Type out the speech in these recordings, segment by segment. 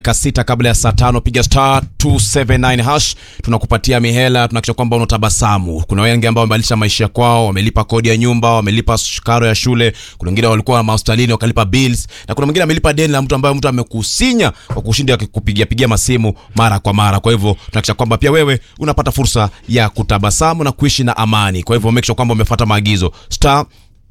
kasita kabla ya saa tano piga star 279 hash tunakupatia mihela tunakisha kwamba unatabasamu kuna wengi ambao wamebadilisha maisha kwao wamelipa kodi ya nyumba wamelipa karo ya shule kuna wengine walikuwa mahospitalini wakalipa bills na kuna mwingine amelipa deni la mtu ambaye mtu amekusinya kwa kushinda kupigia pigia masimu mara kwa mara kwa hivyo tunakisha kwamba pia wewe unapata fursa ya kutabasamu na kuishi na amani kwa hivyo make sure kwamba umefuata maagizo star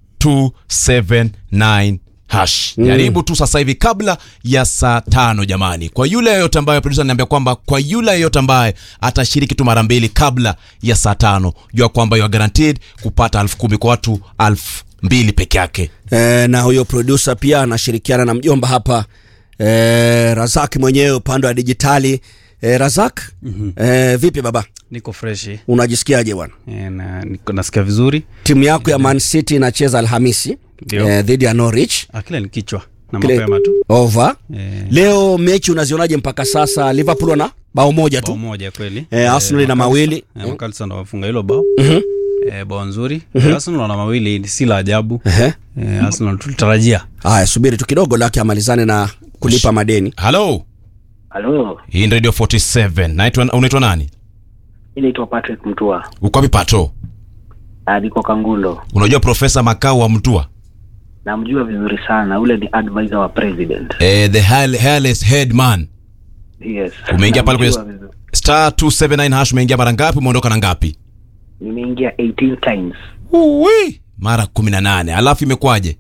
279 hash jaribu tu sasa hivi kabla ya saa tano jamani kwa yule yeyote ambaye producer ananiambia kwamba kwa yule yeyote ambaye atashiriki tu mara mbili kabla ya saa tano jua kwamba you are guaranteed kupata elfu kumi kwa watu elfu mbili peke yake e, na huyo producer pia anashirikiana na mjomba hapa e, Razak mwenyewe upande wa dijitali e, Razak mm-hmm. e, vipi baba niko freshi unajisikiaje bwana Eh, na niko nasikia vizuri timu yako ya Man City inacheza Alhamisi Ndio. eh, dhidi ya Norwich akila ni kichwa na Kile- mapema tu over Eh, leo mechi unazionaje mpaka sasa Liverpool wana bao moja bao tu moja kweli Eh, Arsenal ina Makalisa- mawili. eh, Makalisa ndo wafunga hilo bao Mhm. Eh, bao nzuri Eh, Arsenal wana mawili si la ajabu Ehe. Eh, Arsenal tulitarajia haya subiri tu kidogo lake amalizane na kulipa madeni halo Halo, hii ni radio 47 naitwa unaitwa nani mi naitwa Patrick Mtua, uko wapi pato Ah, niko Kangundo. unajua profesa makao wa mtua Namjua vizuri sana, ule ni advisor wa president. eh, the hair- hairless head man Yes. umeingia pale Namjua kwenye vizuri. star 279 hash umeingia mara ngapi umeondoka na ngapi Nimeingia 18 times. Uwi. mara 18 alafu imekwaje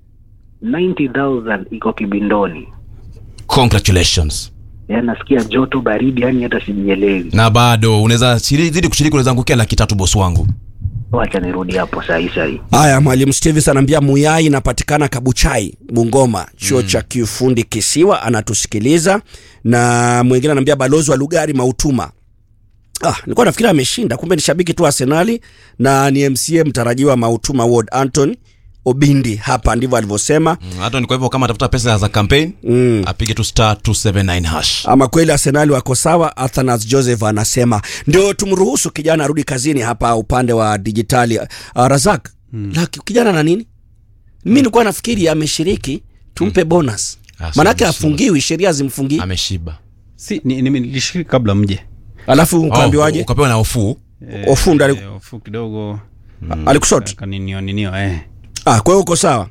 90,000 iko kibindoni. congratulations Yaani nasikia joto baridi, yani hata sijielewi. na bado unaweza shiri- zidi kushiriki unaweza angukia laki tatu bosi wangu Wacha nirudi hapo saa hii saa hii. haya mwalimu Stevis anaambia muyai inapatikana kabuchai bungoma chuo cha kiufundi kisiwa anatusikiliza na mwingine anaambia balozi wa lugari mautuma Ah, nilikuwa nafikiri ameshinda kumbe ni shabiki tu wa arsenali na ni mca mtarajiwa mautuma ward anton obindi hapa ndivyo alivyosema Mm, hata ni kwa hivyo kama atafuta pesa za campaign mm. apige tu star 279 hash ama kweli arsenali wako sawa athanas joseph anasema ndio tumruhusu kijana arudi kazini hapa upande wa dijitali uh, razak mm. laki kijana na nini mi nilikuwa nafikiri ameshiriki tumpe bonus Ah, manake sawa, afungiwi sheria zimfungii ameshiba si ni- ni- nilishiriki kabla mje alafu ukaambiwaje oh, ukapewa na hofu Eh, Ofunda ali- eh, ofu kidogo alikusot kaninio ninio eh ah, kwa hiyo uko sawa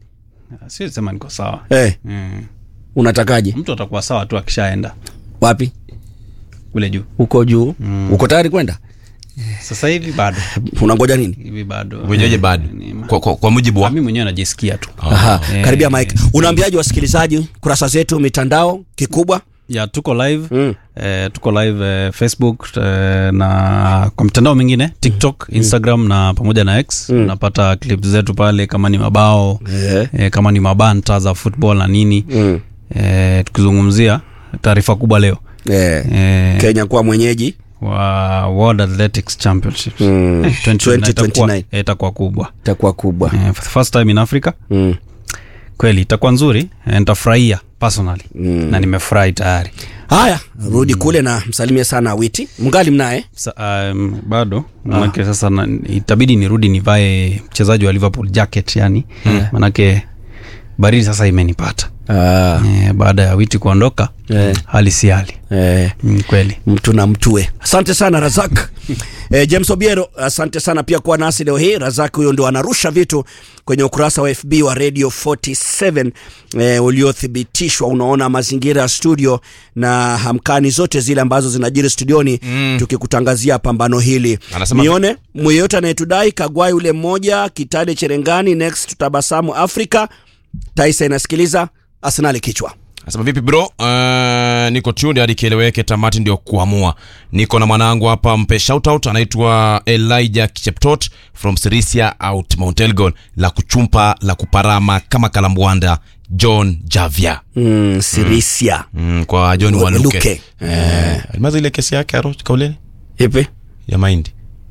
si sema niko sawa eh, mm. unatakaje mtu atakuwa sawa tu akishaenda wapi kule juu uko juu mm. uko tayari kwenda sasa hivi bado unangoja nini hivi bado wenyeje bado Ni- kwa, kwa, kwa mujibu wa mi mwenyewe najisikia tu Aha, Eh, karibia mike unaambiaje wasikilizaji kurasa zetu mitandao kikubwa ya tuko live Mm. eh, tuko live eh, facebook eh, na kwa mitandao mingine tiktok instagram na pamoja na x unapata clip zetu pale kama ni mabao Eh. eh, kama ni mabanta za football na nini mm. eh, tukizungumzia taarifa kubwa leo eh. eh, kenya kuwa mwenyeji wa world athletics championships Mm. eh, 2029 itakuwa- 2029. eh, itakuwa kubwa itakuwa kubwa eh, for the first time in africa mm. kweli itakuwa nzuri eh, nitafurahia personally Mm. na nimefurahi tayari haya rudi kule na msalimie sana witi mngali mnaye Sa, um, bado manake sasa na, itabidi nirudi nivae mchezaji wa liverpool jacket yani mm. manake baridi sasa imenipata ah. e, baada ya witi kuondoka Eh. hali si hali eh. mm, kweli mtu na mtue asante sana razak eh, james obiero asante sana pia kuwa nasi leo hii razak huyo ndio anarusha vitu kwenye ukurasa wa fb wa radio 47 eh, uliothibitishwa unaona mazingira ya studio na hamkani zote zile ambazo zinajiri studioni mm. tukikutangazia pambano hili Anasema- nione mweyote anayetudai kagwai ule mmoja kitale cherengani next tutabasamu afrika taisa inasikiliza arsenali kichwa Nasema vipi bro? Uh, niko tuned hadi kieleweke, tamati ndio kuamua. Niko na mwanangu hapa, mpe shoutout, anaitwa Elijah Kicheptot from Sirisia out Mount Elgon, la kuchumpa la kuparama kama kalambwanda John Javia. mm, sirisia Mm, kwa John Waluke. Waluke. Eh, alimaza ile kesi yake aro kauleni ipi ya mahindi.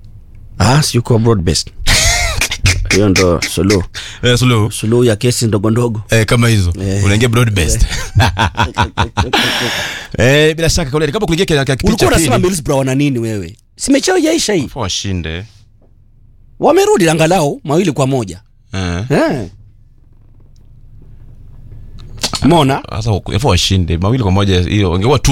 Ah, si yuko broad based. Hiyo ndo suluhu. Eh, sulu. Suluhu ya kesi ndogo ndogo. Eh, kama hizo Eh. unaingia broad based eh, bila shaka kauleni kama kuingia kile kipindi Ulikuwa cha unasema pili Middlesbrough wana nini wewe? Simechao jaisha hii. washinde Wamerudi angalau mawili kwa moja. eh. Eh. Umeona? sasa yafaa washinde mawili kwa moja hiyo ingekuwa